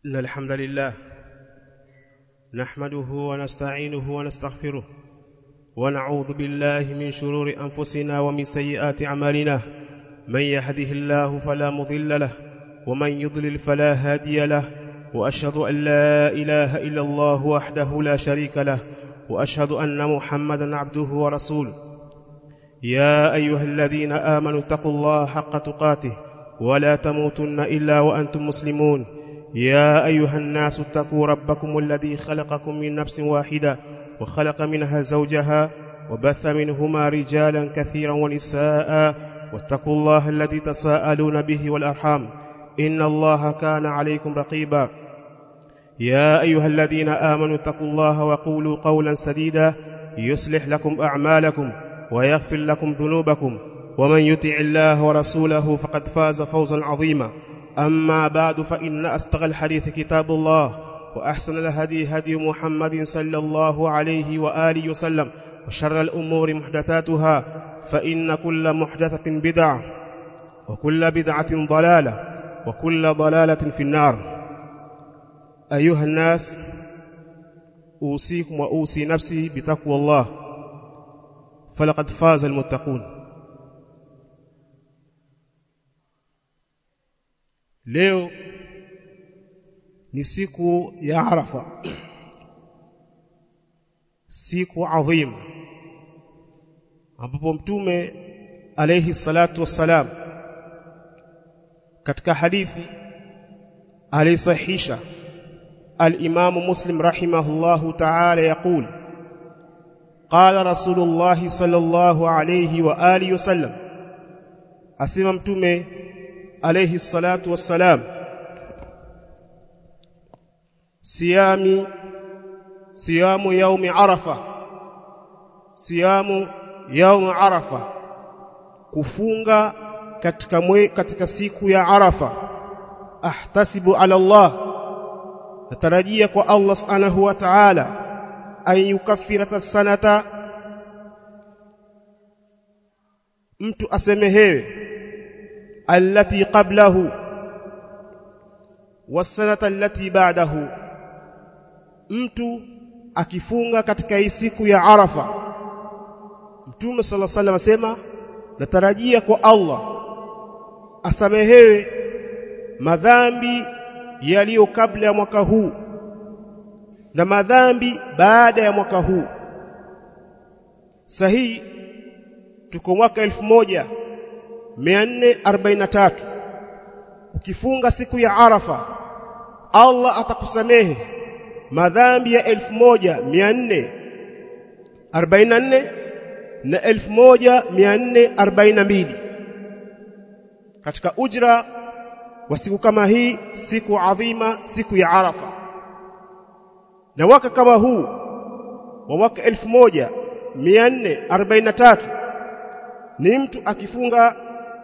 إن الحمد لله نحمده ونستعينه ونستغفره ونعوذ بالله من شرور أنفسنا ومن سيئات أعمالنا من يهده الله فلا مضل له ومن يضلل فلا هادي له وأشهد أن لا إله إلا الله وحده لا شريك له وأشهد أن محمدا عبده ورسوله يا أيها الذين آمنوا اتقوا الله حق تقاته ولا تموتن إلا وأنتم مسلمون يا أيها الناس اتقوا ربكم الذي خلقكم من نفس واحدة وخلق منها زوجها وبث منهما رجالا كثيرا ونساء واتقوا الله الذي تساءلون به والأرحام إن الله كان عليكم رقيبا يا أيها الذين آمنوا اتقوا الله وقولوا قولا سديدا يصلح لكم أعمالكم ويغفر لكم ذنوبكم ومن يطع الله ورسوله فقد فاز فوزا عظيما أما بعد فإن أستغى الحديث كتاب الله وأحسن الهدي هدي محمد صلى الله عليه وآله وسلم وشر الأمور محدثاتها فإن كل محدثة بدعة وكل بدعة ضلالة وكل ضلالة في النار أيها الناس أوصيكم وأوصي نفسي بتقوى الله فلقد فاز المتقون leo ni siku ya Arafa siku adhima ambapo mtume alayhi salatu wassalam katika hadithi alisahihisha al-Imam Muslim rahimahullahu ta'ala yaqul قال رسول الله صلى الله عليه واله وسلم asema mtume alayhi salatu wassalam siyami siyamu yaumi arafa siyamu yaumi arafa kufunga katika mwe, katika siku ya arafa ahtasibu ala Allah natarajia kwa Allah subhanahu wa ta'ala an yukaffira sanata mtu asemehewe allati qablahu wasanata allati ba'dahu mtu akifunga katika hii siku ya Arafa Mtume صلى الله عليه وسلم asema natarajia kwa Allah asamehewe madhambi yaliyo kabla ya mwaka huu na madhambi baada ya mwaka huu sahihi tuko mwaka elfu moja 443 ukifunga siku ya Arafa Allah atakusamehe madhambi ya 1444 na 1442 katika ujra wa siku kama hii siku adhima siku ya Arafa na waka kama huu wa mwaka 1443 ni mtu akifunga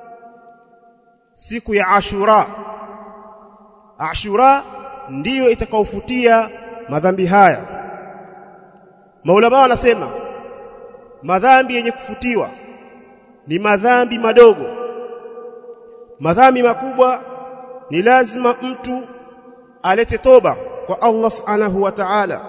siku ya Ashura Ashura ndiyo itakaofutia madhambi haya Maulama wanasema madhambi yenye kufutiwa ni madhambi madogo madhambi makubwa ni lazima mtu alete toba kwa Allah Subhanahu wa Ta'ala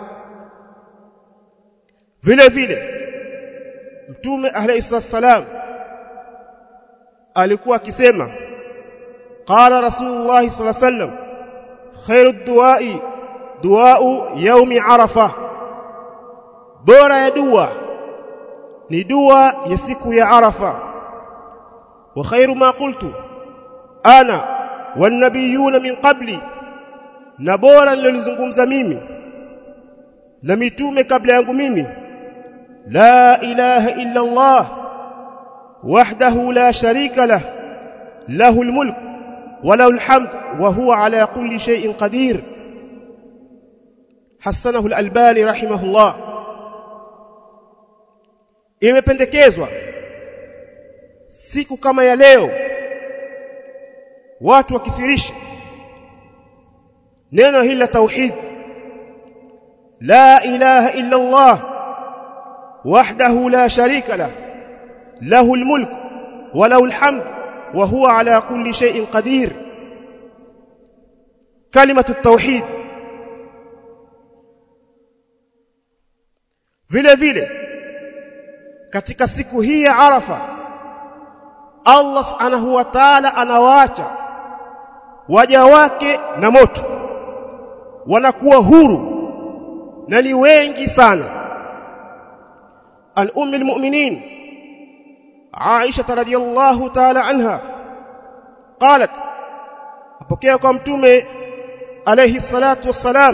vile vile Mtume alayhi salam alikuwa akisema قال رسول الله صلى الله عليه وسلم خير الدعاء دعاء يوم عرفه bora ya dua ni dua ya siku ya arafa wa khairu ma qultu ana wan nabiyuna min qabli na bora nilizungumza mimi na mitume kabla yangu mimi la ilaha illa allah wahdahu la sharika lah lahu almulk وله الحمد وهو على كل شيء قدير حسنه الألباني رحمه الله imependekezwa siku kama ya leo watu wakithirisha neno hili la tauhid la ilaha illa Allah wahdahu la sharika lah lahu almulk wa lahu alhamd wa huwa ala kulli shay'in qadir kalimatu tauhid vile vile katika siku hii ya Arafa Allah subhanahu wa ta'ala anawaacha waja wake na moto wanakuwa huru na ni wengi sana al-ummi al-mu'minin Aisha radhiyallahu ta'ala anha qalat apokea kwa mtume alayhi salatu wassalam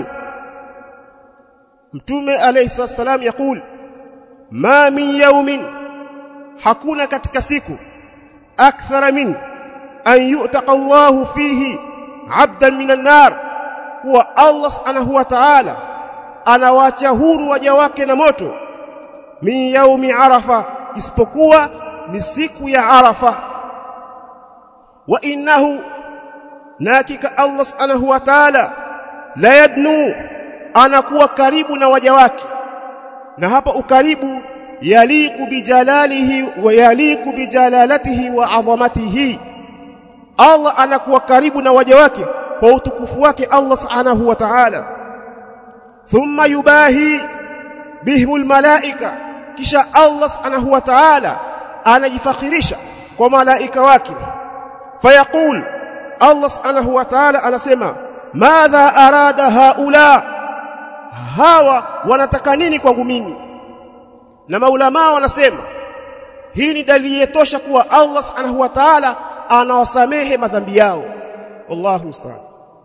mtume alayhi salatu wassalam yakul ma min yawmin hakuna katika siku akthara min an yu'taqa Allahu fihi 'abdan minan nar huwa Allah subhanahu wa ta'ala anawacha huru waja wake na moto min yaumi arafa isipokuwa ni siku ya arafa wa innahu na hakika Allah subhanahu wa ta'ala la yadnu anakuwa karibu na waja wake na hapa ukaribu yaliku bijalalihi wa yaliku bijalalatihi wa adhamatihi Allah anakuwa karibu na waja wake kwa utukufu wake Allah subhanahu wa ta'ala thumma yubahi bihimul malaika kisha Allah subhanahu wa ta'ala anajifakhirisha kwa malaika wake fayaqul Allah subhanahu wa ta'ala anasema madha arada haula hawa wanataka nini kwangu mimi na maulama wanasema hii ni dalili yetosha kuwa Allah subhanahu wa ta'ala anawasamehe madhambi yao wallahu musta'an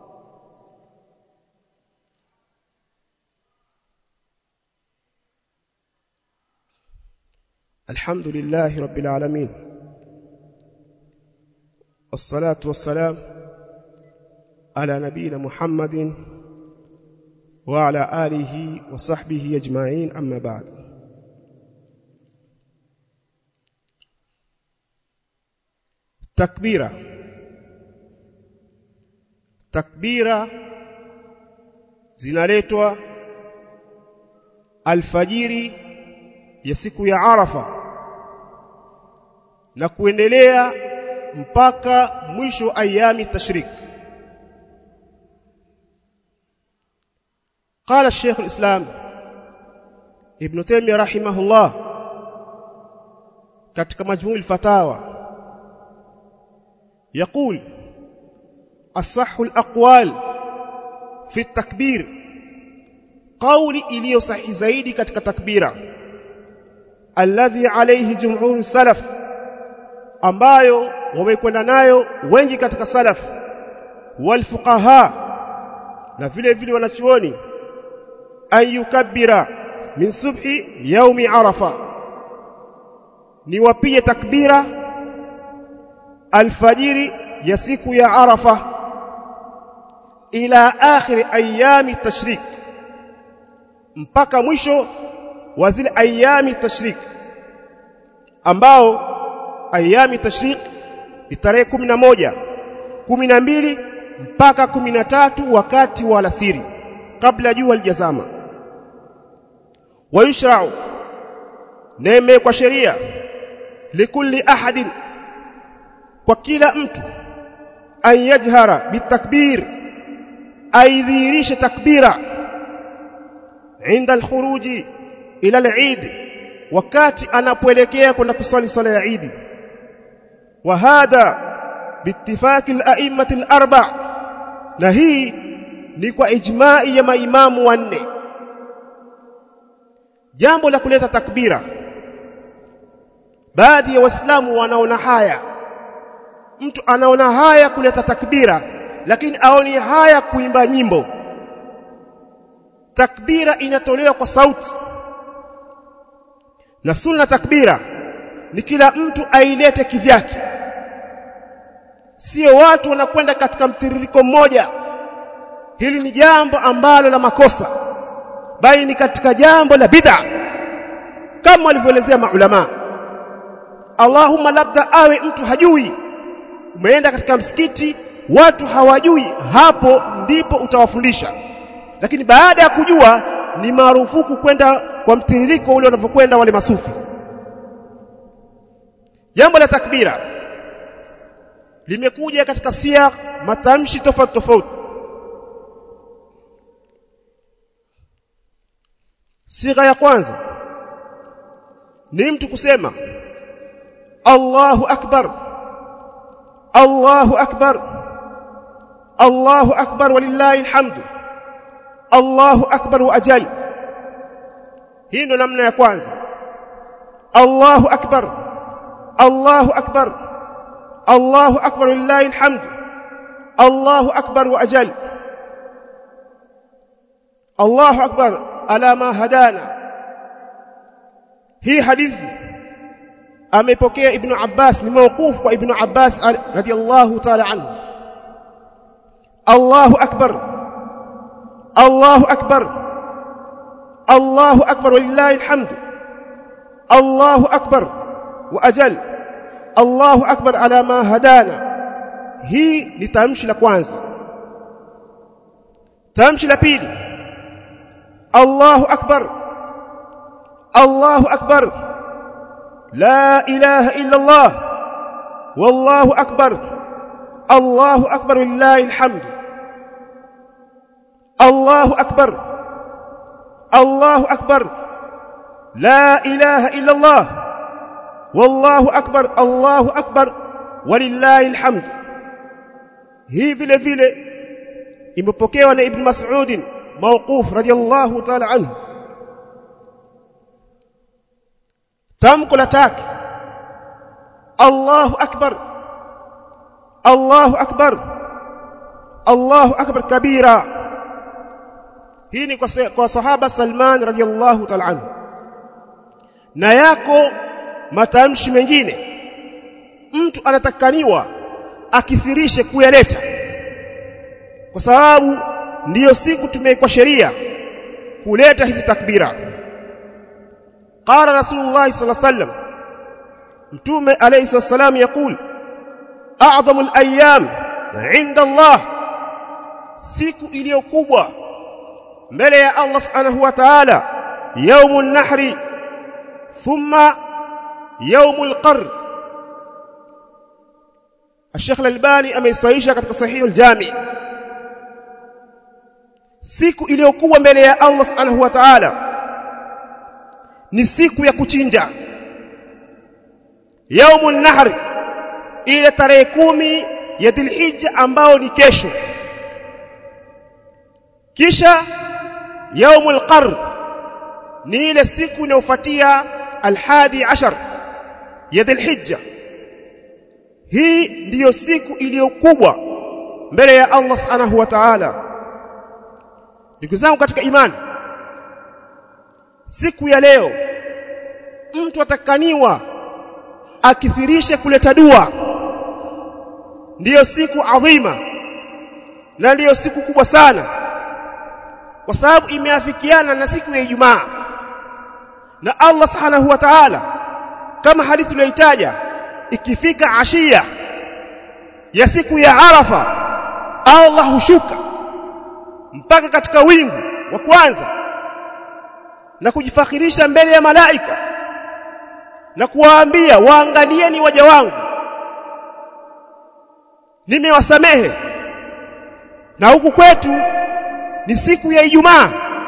الحمد لله رب العالمين والصلاة والسلام على نبينا محمد وعلى آله وصحبه أجمعين أما بعد تكبيرة تكبيرة zinaletwa alfajiri ya siku ya Arafa na kuendelea mpaka mwisho ayami tashrik قال الشيخ الإسلام ابن تيمية رحمه الله katika majmuu الفتاوى يقول الصح الأقوال في التكبير قولي iliyo sahihi zaidi katika takbira alladhi alayhi jumhur salaf ambayo wamekwenda nayo wengi katika salaf wal fuqaha na vile vile wanachuoni an yukabbira min subhi yaumi arafa ni wapige takbira alfajiri ya siku ya arafa ila akhir ayami tashrik mpaka mwisho wa zile ayami tashrik ambao ayami tashrik ni tarehe 11 12 mpaka 13 wakati wa alasiri kabla jua lijazama ويشرع نيمه kwa sheria likulli ahadin kwa kila mtu an yajhara bitakbir aidhirisha takbira inda alkhuruji ila al-eid wakati anapoelekea kwenda kusali sala ya Eid wa hadha biittifaqi al-a'immati al-arba' na hii ni kwa ijma'i ya maimamu wanne jambo la kuleta takbira baadhi ya waislamu wanaona haya mtu anaona haya kuleta takbira lakini aoni haya kuimba nyimbo takbira inatolewa kwa sauti na sunna takbira ni kila mtu ailete kivyake sio watu wanakwenda katika mtiririko mmoja hili ni jambo ambalo la makosa bali ni katika jambo la bid'a kama walivyoelezea maulama Allahumma labda awe mtu hajui umeenda katika msikiti watu hawajui hapo ndipo utawafundisha lakini baada ya kujua ni marufuku kwenda kwa mtiririko ule wanavyokwenda wale masufi jambo la takbira limekuja katika siya matamshi tofauti tofauti sigha ya kwanza ni mtu kusema Allahu akbar Allahu akbar Allahu akbar walillahi alhamdu Allahu akbar wa ajal hii ndo namna ya kwanza Allahu akbar Allahu akbar Allahu akbar walillahi alhamdu Allahu akbar wa ajal Allahu akbar ala ma hadana hii hadithi amepokea ibn Abbas ni mawquf kwa ibn Abbas radiyallahu ta'ala anhu Allahu akbar Allahu akbar Allahu akbar walillahi alhamdu Allahu akbar wa ajal Allahu akbar ala ma hadana hii ni tamshi la kwanza tamshi la pili Allahu akbar Allahu akbar la ilaha illa Allah wallahu akbar Allahu akbar lillahi alhamd Allahu akbar Allahu akbar la ilaha illa Allah wallahu akbar Allahu akbar walillahi alhamd hii vile vile imepokewa na ibn Mas'ud mawquf radiyallahu ta'ala anhu tamko la tatu Allahu akbar Allahu akbar Allahu akbar kabira hii ni kwa, kwa sahaba Salman radiyallahu ta'ala anhu na yako matamshi mengine mtu anatakaniwa akithirishe kuyaleta kwa sababu ndiyo siku tumewekwa sheria kuleta hizi takbira qala rasulullah sallallahu alaihi wasallam mtume alayhi salam yakul a'dhamul ayyam 'inda Allah siku iliyo kubwa mbele ya Allah subhanahu wa ta'ala yaumun nahri thumma yaumul qarr الشيخ الألباني ameisaisha katika sahih al-jami siku iliyokuwa mbele ya Allah subhanahu wa ta'ala ni siku ya kuchinja yaumun nahr ile tarehe kumi ya dhilhijja ambao ni kesho kisha yaumul qarr ni ile siku inayofuatia alhadi ashar ya dhilhijja hii ndiyo siku iliyokubwa mbele ya Allah subhanahu wa ta'ala ndugu zangu katika imani siku ya leo mtu atakaniwa akithirishe kuleta dua ndiyo siku adhima na ndiyo siku kubwa sana kwa sababu imeafikiana na siku ya Ijumaa na Allah subhanahu wa ta'ala kama hadithi tuliyoitaja ikifika ashia ya siku ya Arafa Allah hushuka mpaka katika wingu wa kwanza na kujifakhirisha mbele ya malaika na kuwaambia waangalieni waja wangu nimewasamehe na huku kwetu ni siku ya Ijumaa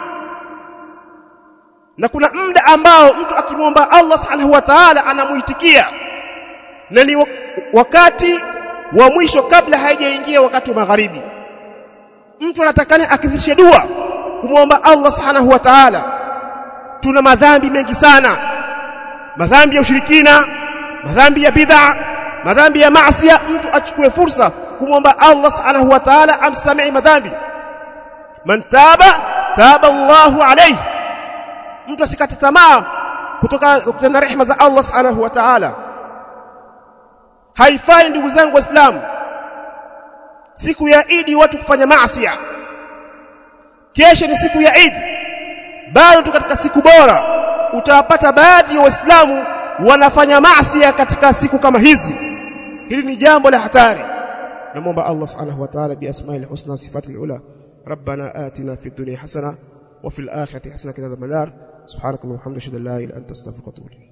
na kuna muda ambao mtu akimwomba Allah subhanahu wa ta'ala anamuitikia na ni wakati wa mwisho kabla haijaingia wakati wa magharibi mtu anatakana akithirishe dua kumwomba Allah subhanahu wa ta'ala tuna madhambi mengi sana madhambi ya ushirikina madhambi ya bid'a madhambi ya maasiya mtu achukue fursa kumwomba Allah subhanahu wa ta'ala amsamehe madhambi man taba taba Allahu alayhi mtu asikate tamaa kutoka na rehema za Allah subhanahu wa ta'ala haifai ndugu zangu waislamu siku ya Idi watu kufanya maasi kesho ni siku ya Idi bado tu katika siku bora utawapata baadhi ya waislamu wanafanya maasi katika siku kama hizi hili ni jambo la hatari namuomba Allah subhanahu wa ta'ala bi asma'il husna sifatil ula ربنا آتنا في الدنيا حسنة وفي الآخرة حسنة كذا النار سبحانك اللهم وبحمدك اشهد ان لا اله الا انت استغفرك واتوب اليك